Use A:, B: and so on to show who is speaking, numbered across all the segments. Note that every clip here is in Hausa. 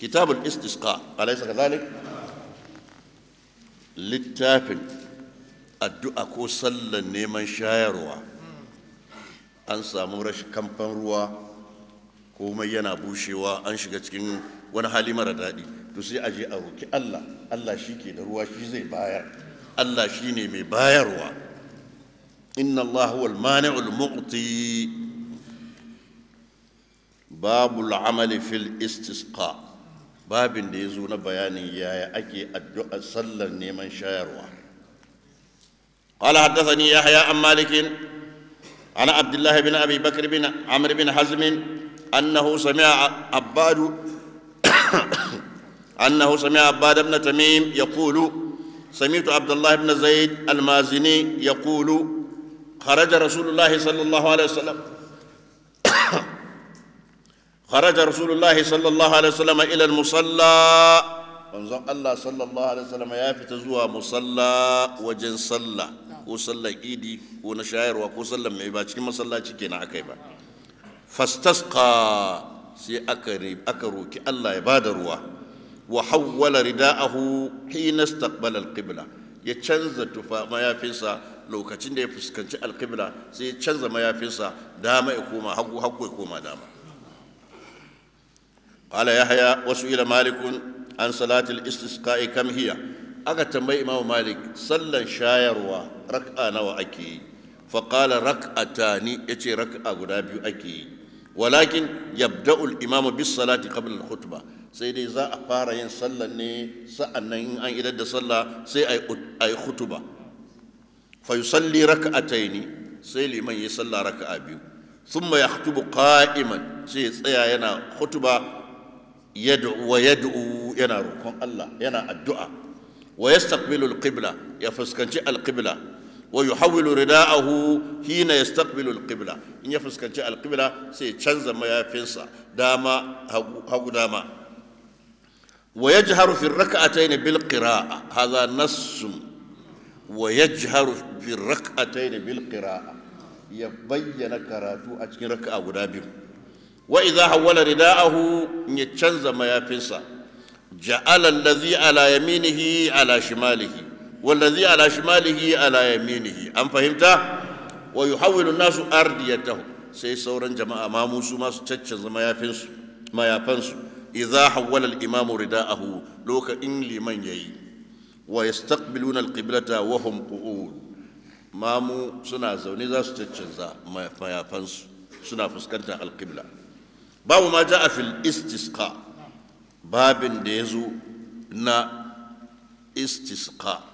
A: kitabul istisqa alaysa kadhalik littafin addu'a ko sallan neman shayarwa an samu rashin kamfan ruwa komai yana bushewa an shiga cikin wani hali mara daɗi to sai a je a roki Allah Allah shi ke da ruwa shi zai bayar Allah shi ne mai bayarwa inna Allah huwal mani'ul mu'ti babul amali fil istisqa babin da ya zo na bayanin yaya ake addu'a sallar neman shayarwa قال حدثني يحيى عن مالك عن عبد الله بن ابي بكر بن عمرو بن حزم انه سمع عباد انه سمع عباد بن تميم يقول سمعت عبد الله بن زيد المازني يقول خرج رسول الله صلى الله عليه وسلم خرج رسول الله صلى الله عليه وسلم الى المصلى manzon Allah sallallahu alaihi wasallam ya fita zuwa musalla wajen sallah ko sallar idi ko na shayarwa ko sallar mai ba cikin masallaci kenan akai ba fastasqa sai aka aka roki Allah ya bada ruwa wa hawwala rida'ahu hina istaqbala al-qibla ya canza tufa mayafinsa lokacin da ya fuskanci al-qibla sai ya canza mayafinsa dama ya koma hagu hagu ya koma dama قال يحيى وسئل مالك عن صلاة الاستسقاء كم هي aka tambayi imamu malik sallan shayarwa rak'a nawa ake yi faƙala rak'atani ya ce rak'a guda biyu ake yi walakin yabda'u al-imamu bis salati qabla al-khutba sai dai za a fara yin sallan ne sa'annan in an idar da sallah sai a yi khutba fa yusalli rak'ataini sai liman yi sallah raka'a biyu thumma yakhutubu qa'iman sai ya tsaya yana khutba yad'u wa yad'u yana roƙon Allah yana addu'a ويستقبل القبلة يفسكنش القبلة ويحول رداءه حين يستقبل القبلة إن يفسكنش القبلة سيتشنز ما يفنسا داما هو داما ويجهر في الركعتين بالقراءة هذا نص ويجهر في الركعتين بالقراءة يبين كراتو أجن ركعة ودابيو وإذا حول رداءه يتشنز ما يفنسا جعل الذي على يمينه على شماله والذي على شماله على يمينه أم فهمت ويحول الناس أرديته sai sauran jama'a ma musu ma su caccanza mayafinsu mayafansu idza hawwala al-imam rida'ahu loka in liman yayi wa yastaqbiluna al-qiblata wa hum qu'ud mamu suna zaune za su caccanza mayafansu suna fuskantar al-qibla babu ma ja'a fil istisqa babin da ya zo na istisqa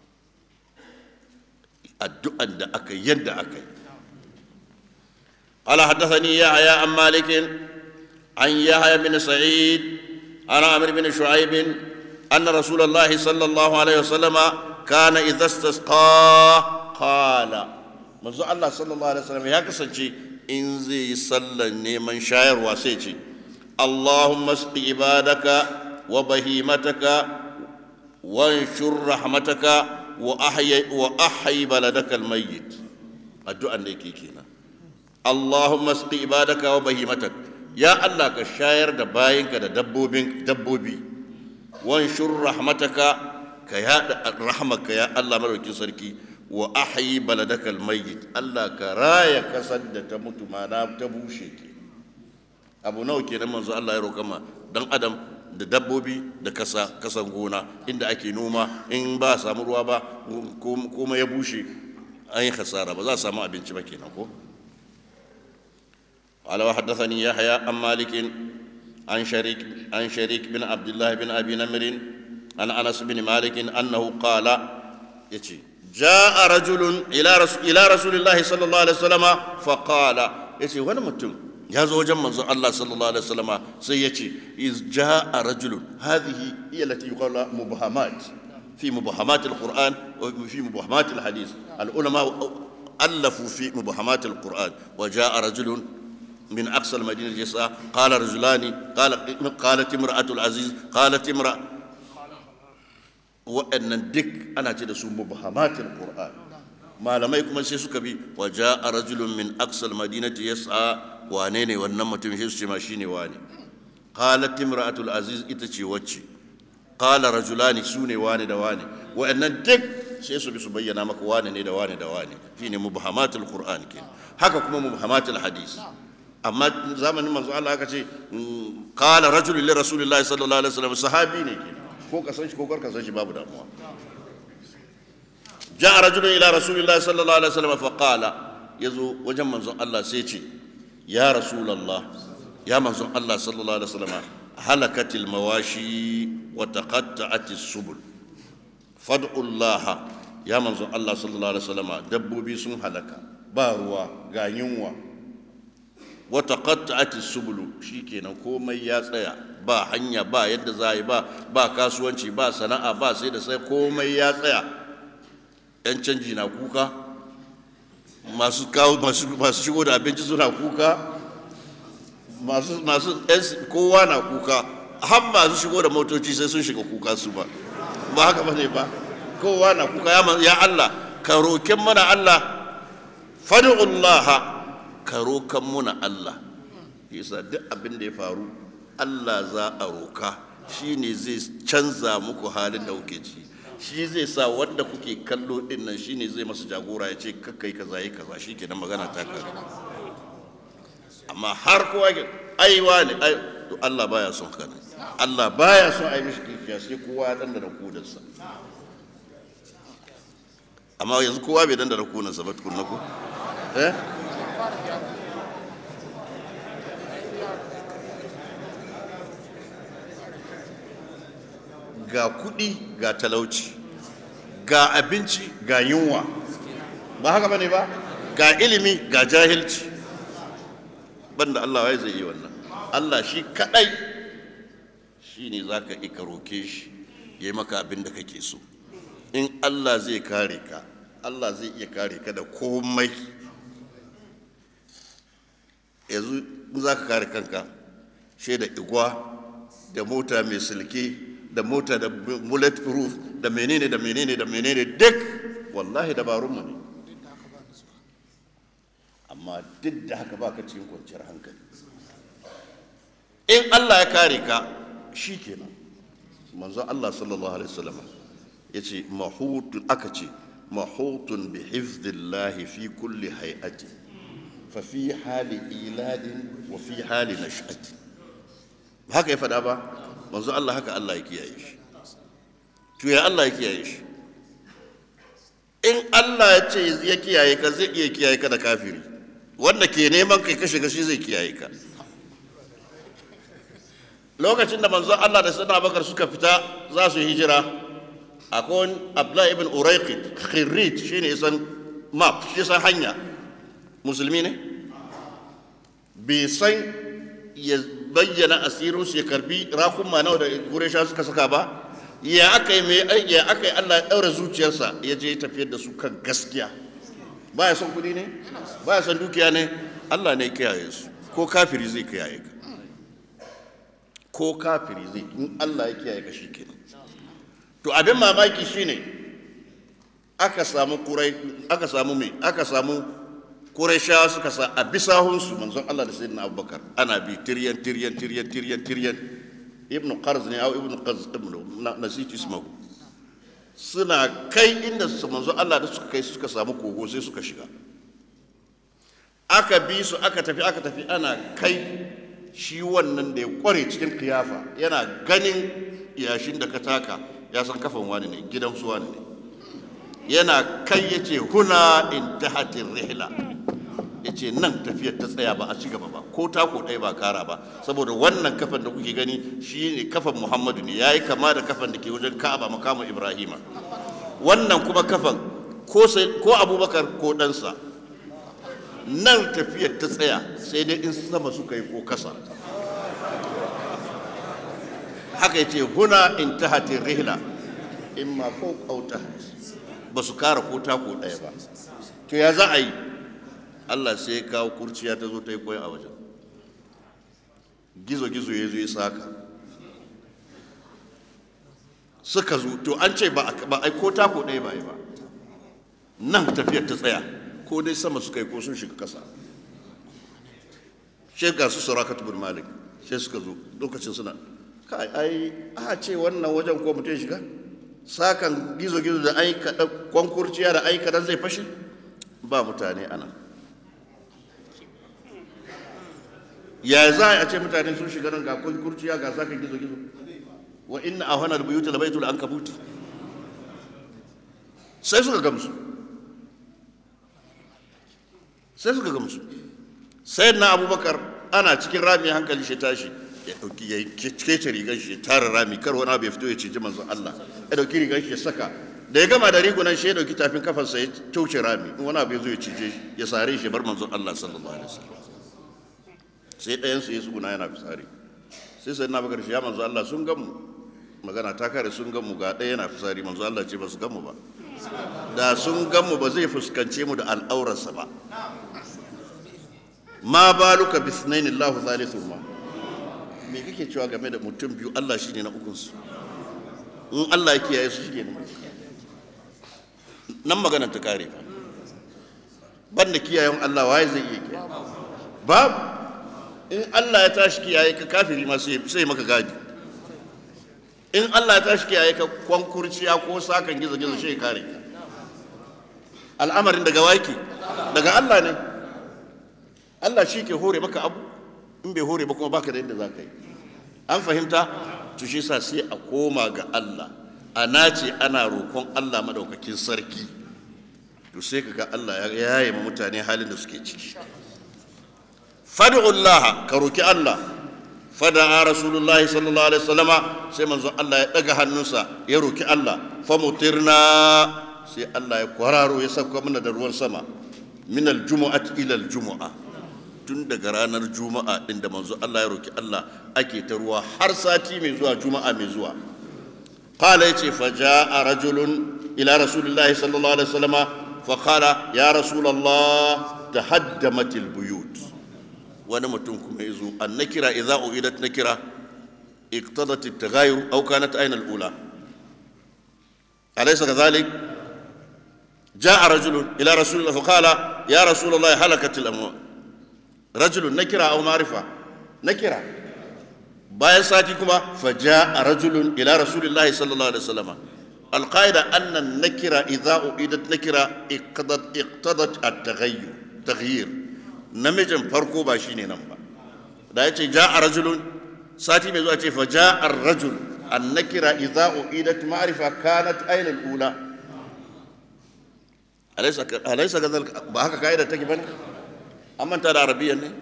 A: addu'an da aka yadda aka yi قال حدثني يحيى عن مالك عن يحيى بن سعيد عن عمرو بن شعيب أن رسول الله صلى الله عليه وسلم كان إذا استسقى قال منذ الله صلى الله عليه وسلم يا كسنجي إن زي صلى من شاعر وسيتي اللهم اسق عبادك وبهيمتك وانشر رحمتك وأحيي وأحيي بلدك الميت الدعاء نيكي كينا اللهم اسق عبادك وبهيمتك يا الله كشاير da bayinka da dabbobin dabbobi wanshur rahmataka ka yada rahmaka ya Allah madaukin sarki wa ahyi baladaka almayyit Allah ka raya kasar da ta mutu mana ta bushe ke abu nawa kenan manzo Allah ya roƙa ma dan adam da dabbobi da kasa kasan gona inda ake noma in ba samu ruwa ba kuma ya bushe an yi khasara ba za a samu abinci ba kenan ko قال وحدثني يحيى عن مالك عن شريك عن شريك بن عبد الله بن ابي نمر عن انس بن مالك انه قال يتي جاء رجل الى رسول الى رسول الله صلى الله عليه وسلم فقال يتي وانا متم ya zo wajen manzon Allah sallallahu alaihi wasallama sai ya ce iz jaa rajulun hadhihi hiya allati yuqalu mubahamat fi mubahamat alquran wa fi mubahamat alhadith alulama alafu fi mubahamat alquran wa jaa rajulun من أقصى المدينة الجساء قال رجلان قال قالت امرأة العزيز قالت امرأة وأن الدك أنا تدسو مبهمات القرآن ما لم يكن سيسك بي وجاء رجل من أقصى المدينة يسعى وانيني ونما تمشي ماشيني واني qalat imra'atul aziz ita ce wacce qala rajulani sune wani da wani wa'annan duk sai su bi su bayyana maka wani ne da wani da wani shine mubhamatul qur'an ke haka kuma mubhamatul hadis amma zamanin manzo Allah aka ce qala rajulun li rasulillahi sallallahu alaihi wasallam sahabi ne ke ko ka san shi ko kar ka san shi babu damuwa ja'a rajulun ila rasulillahi sallallahu alaihi wasallam fa qala yazo wajen manzon Allah sai ce ya rasulullah ya manzon Allah sallallahu alaihi wasallam halakatil mawashi wa taqatta'atis subul fad'u Allah ya manzon Allah sallallahu alaihi wasallam dabbobi sun halaka ba ruwa ga yunwa wa taqatta'atis subul shikenan komai ya tsaya ba hanya ba yadda za yi ba ba kasuwanci ba sana'a ba sai da sai komai ya tsaya yan canji na kuka masu kawo masu shigo da abinci suna kuka masu masu kowa na kuka har masu shigo da motoci sai sun shiga kuka su ba ba haka bane ba kowa na kuka ya ya Allah ka roken mana Allah fad'ullaha ka rokan muna Allah yasa duk abin da ya faru Allah za a roka shine zai canza muku halin da kuke ciki shi zai sa wanda kuke kallo din nan shine zai masa jagora ya ce kakkai kaza yi kaza shi kenan magana ta kare amma har kowa ke aiwa ne ai to Allah baya son kana Allah baya son ai mishi kifiya sai kowa ya dandana kudansa amma yanzu kowa bai dandana kudansa ba tukunna ko eh ga kudi ga talauci ga abinci ga yunwa ba haka bane ba ga ilimi ga jahilci banda Allah wai zai yi wannan Allah shi kadai shi ne za ka ika roke shi ya yi maka abin da kake so in Allah zai kare ka Allah zai iya kare ka da komai yanzu in za ka kare kanka shi da igwa da mota mai silke da mota da bullet proof da menene da menene da menene duk wallahi dabarunmu ne amma duk da haka baka cikin kwanciyar hankali in Allah ya kare ka shi kenan manzo Allah sallallahu alaihi wasallam ya ce mahutun aka ce mahutun bi hifzillahi fi kulli hay'ati fa fi hali iladin wa fi hali nash'ati haka ya faɗa ba manzo Allah haka Allah ya kiyaye shi to ya Allah ya kiyaye shi in Allah ya ce ya kiyaye ka zai iya kiyaye ka da kafiri wanda ke neman kai kashe gashi zai kiyaye ka lokacin da manzo Allah da sayyidina Abubakar suka fita za su hijira akwai Abdullah ibn Urayqit khirrit shine isan map shi san hanya musulmi ne bai san ya bayyana asirin su ya karbi rakuma nawa da Quraysha suka saka ba ya aka yi mai ya aka yi Allah ya daura zuciyarsa ya je tafiyar da su kan gaskiya baya son kudi ne baya son dukiya ne Allah ne kiyaye su ko kafiri zai kiyaye ka ko kafiri zai in Allah ya kiyaye ka shikenan to abin mamaki shine aka samu kurai aka samu me aka samu Qurayshawa suka sa a bisahunsu manzon Allah da sayyidina Abubakar ana bi tiryan tiryan tiryan tiryan tiryan ibnu qarz ne au ibnu qarz ibnu nasitu ismahu suna kai inda su manzo Allah da suka kai suka samu kogo sai suka shiga aka bi su aka tafi aka tafi ana kai shi wannan da ya kware cikin kiyafa yana ganin yashin da ka taka ya san kafan wani ne gidan su wani ne yana kai ya ce huna intahatin rihla ya ce nan tafiyar ta tsaya ba a ci gaba ba ko tako ɗaya ba kara ba saboda wannan kafan da kuke gani shi ne kafan muhammadu ne ya yi kama da kafan da ke wajen ka'aba makamun ibrahima wannan kuma kafan ko abubakar ko ɗansa nan tafiyar ta tsaya sai dai in sama suka yi ko kasa haka ya ce huna in ta hatin rihla in ma ko kauta ba su kara ko tako ɗaya ba to ya za a yi Allah sai ya kawo kurciya ta zo ta yi koyi a wajen gizo-gizo ya zo ya saka suka zo to an ce ba a ko tako ɗaya ba yi ba nan tafiyar ta tsaya ko dai sama suka yi ko sun shiga ƙasa shi ga su surakat bin malik sai suka zo lokacin suna kai ai a ce wannan wajen ko mutum ya shiga sakan gizo-gizo da ai kaɗan kwankurciya da ai kaɗan zai fashe ba mutane ana ya za a ce mutane sun shiga nan ga kwankurciya ga sakan gizo-gizo wa inna a hana buyuta da baitul an kabuti sai suka gamsu sai suka gamsu sai na abubakar ana cikin rami hankali shi tashi ya dauki ya kece rigar shi ya tara rami kar wani abu ya fito ya ciji manzon Allah ya dauki rigar shi ya saka da ya gama da rigunan shi ya dauki tafin kafarsa ya tauce rami in wani abu ya zo ya cije shi ya sare shi bar manzon Allah sallallahu alaihi wasallam sai ɗayan su ya tsuguna yana fisari sai sai na bakar shi ya manzon Allah sun gamu magana ta kare sun gamu ga ɗaya yana fisari manzon Allah ce ba su gamu ba da sun gamu ba zai fuskance mu da al'aurarsa ba ma baluka bisnaini Allahu thalithuhuma me kake cewa game da mutum biyu Allah shine na ukunsu in Allah ya kiyaye su shige nan magana ta kare fa banda kiyayen Allah waye zai iya kiyaye babu in Allah ya tashi kiyaye ka kafiri ma sai maka gadi in Allah ya tashi kiyaye ka kwankurciya ko sakan gizo gizo shi kare ka al'amarin daga waki daga Allah ne Allah shi ke hore maka abu in bai hore ba kuma baka da yadda za ka yi an fahimta to shi sa sai a koma ga Allah a nace ana roƙon Allah madaukakin sarki to sai kaga Allah ya yaye ma mutane halin da suke ciki fad'ullah ka roki Allah fada'a rasulullahi sallallahu alaihi wasallama sai manzon Allah ya daga hannunsa ya roki Allah famutirna sai Allah ya kwararo ya sauka mana da ruwan sama min aljumu'at ila aljumu'a tun daga ranar juma'a din da manzo Allah ya roki Allah ake ta ruwa har sati mai zuwa juma'a mai zuwa qala yace fa jaa rajulun ila rasulillahi sallallahu alaihi wasallam fa qala ya rasulullah tahaddamat albuyut wani mutum kuma yazo annakira idza uidat nakira اقتضت التغاير أو كانت أين الأولى أليس كذلك جاء رجل إلى رسول الله فقال يا رسول الله هلكت الأموال رجل نكرة أو معرفة نكرة bayan sati kuma faja a rajulun ila rasulillahi sallallahu alaihi wasallam alqaida anna nakira idza uidat nakira iqtadat iqtadat at-taghayyur taghyir namijin farko ba shine nan ba da yace ja a rajulun sati mai zuwa ce faja ar-rajul an-nakira idza uidat ma'rifa kanat ayna al-ula alaysa alaysa kadhalika ba haka kaida take bane amma ta da arabiyyan ne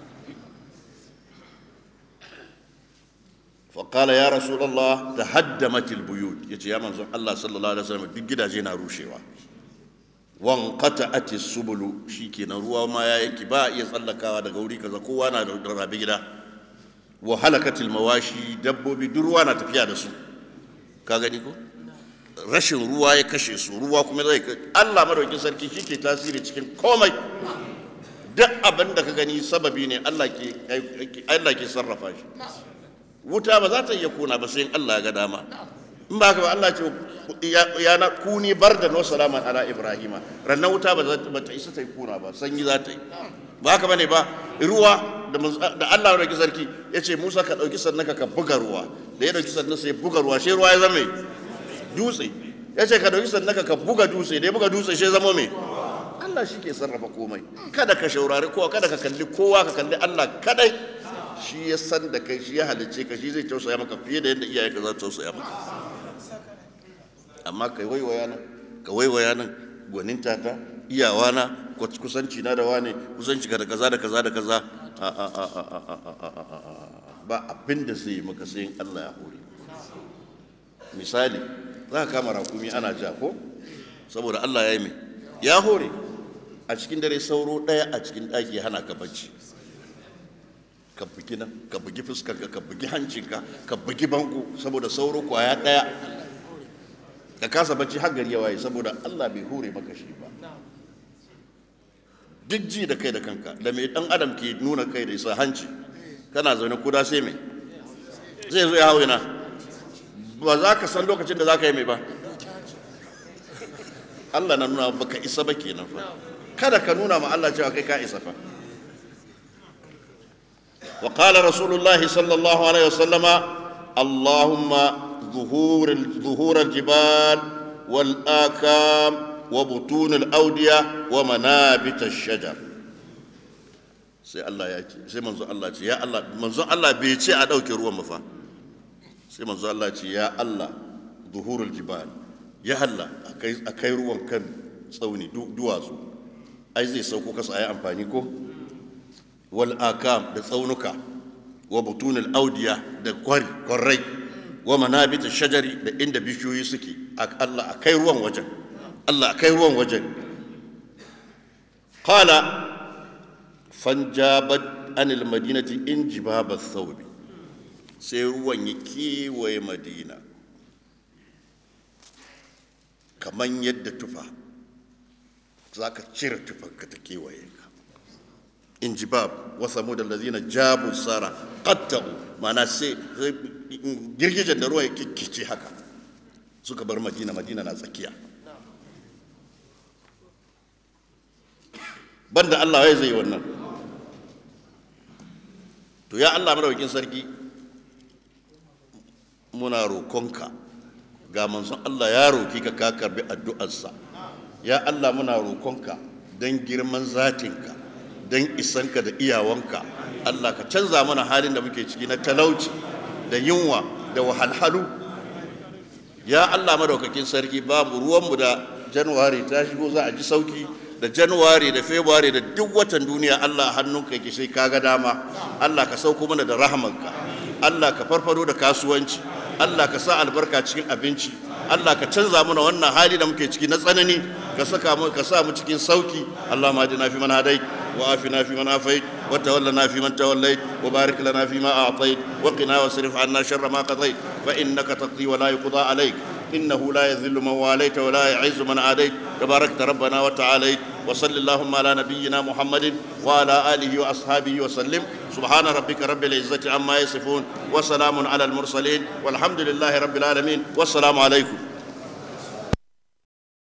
A: فقال يا رسول الله تهدمت البيوت يتي يا منزل الله صلى الله عليه وسلم duk gidaje na rushewa wanqata'at as-subul shikenan ruwa ma ya yanki ba iya tsallakawa daga wuri kaza kowa na da rabi gida wa halakatil mawashi dabbobi duk ruwa na tafiya da su ka gani ko rashin ruwa ya kashe su ruwa kuma zai Allah madaukin sarki shike tasiri cikin komai duk abin da ka gani sababi ne Allah ke Allah ke sarrafa shi wuta ba za ta iya kuna ba sai Allah ya ga dama in ba haka ba Allah ce ya na kuni bar da no salaman ala ibrahima rannan wuta ba za ta isa ta yi kuna ba sanyi za ta yi ba haka bane ba ruwa da Allah ya dauki sarki ya ce Musa ka dauki sannan ka buga ruwa da ya dauki sannan sai buga ruwa sai ruwa ya zama dutse ya ce ka dauki sannan ka buga dutse da ya buga dutse sai zama mai Allah shi ke sarrafa komai kada ka shaurari kowa kada ka kalli kowa ka kalli Allah kadai shi ya san da kai shi ya halicce ka shi zai tausaya maka fiye da yadda iyayenka za su tausaya maka amma kai waiwaya nan ka waiwaya nan gwaninta ta iyawa na kusanci na da wane kusanci ka da kaza da kaza da kaza ba abin da zai maka sai Allah ya hore misali za ka kama rakumi ana ja ko saboda Allah ya yi mai ya hore a cikin dare sauro ɗaya a cikin ɗaki hana ka bacci ka bugi nan ka bugi fuskarka ka bugi hancinka ka bugi bango saboda sauro kwaya daya ka kasa bacci har gari ya waye saboda Allah bai hure maka shi ba duk ji da kai da kanka da mai dan adam ke nuna kai da isa hanci kana zaune kuda sai mai zai zo ya hau yana ba za ka san lokacin da za ka yi mai ba Allah na nuna baka isa ba kenan fa kada ka nuna ma Allah cewa kai ka isa fa وقال رسول الله صلى الله عليه وسلم اللهم ظهور ظهور الجبال والآكام وبطون الأودية ومنابت الشجر sai Allah ya ce sai manzo Allah ce ya Allah manzo Allah bai ce a dauke ruwan mafa sai manzo Allah ce ya Allah zuhurul jibal ya Allah akai akai ruwan kan tsauni duwatsu ai zai sauko kasa ayi amfani ko wal akam da tsaunuka wa butunul audiya da kwari kwarai wa manabit shajari da inda bishiyoyi suke Allah akai ruwan wajen Allah akai ruwan wajen qala fanjabat anil madinati in jibaba thawbi sai ruwan ya kewaye madina kamar yadda tufa za ka cire tufanka ta kewaye ka in jibab wasa mu da lazina jabu sara qatta'u mana sai girgijen da ruwa ya kikkice haka suka bar madina madina na tsakiya banda Allah ya zai wannan to ya Allah madaukakin sarki muna rokonka ga manzon Allah ya roki ka ka karbi addu'arsa ya Allah muna rokonka don girman zatinka don isanka da iyawanka Allah ka canza mana halin da muke ciki na talauci da yunwa da wahalhalu ya Allah madaukakin sarki babu ruwanmu da januwari ta shigo za a ji sauki da januwari da february da duk watan duniya Allah hannunka yake sai kaga dama Allah ka sauko mana da rahamanka Allah ka farfado da kasuwanci Allah ka sa albarka cikin abinci Allah ka canza mana wannan hali da muke ciki na tsanani ka saka mu ka sa mu cikin sauki Allah ma na fi man hadai wa afina fi man afait wa tawallana fi man tawallait wa barik lana fi ma a'tait wa qina wasrif 'anna sharra ma qadait fa innaka taqdi wa la yuqda alayk إنه لا يذل من واليت ولا يعز من عاديت تباركت ربنا وتعاليت وصل اللهم على نبينا محمد وعلى آله وأصحابه وسلم سبحان ربك رب العزة عما يصفون وسلام على المرسلين والحمد لله رب العالمين والسلام عليكم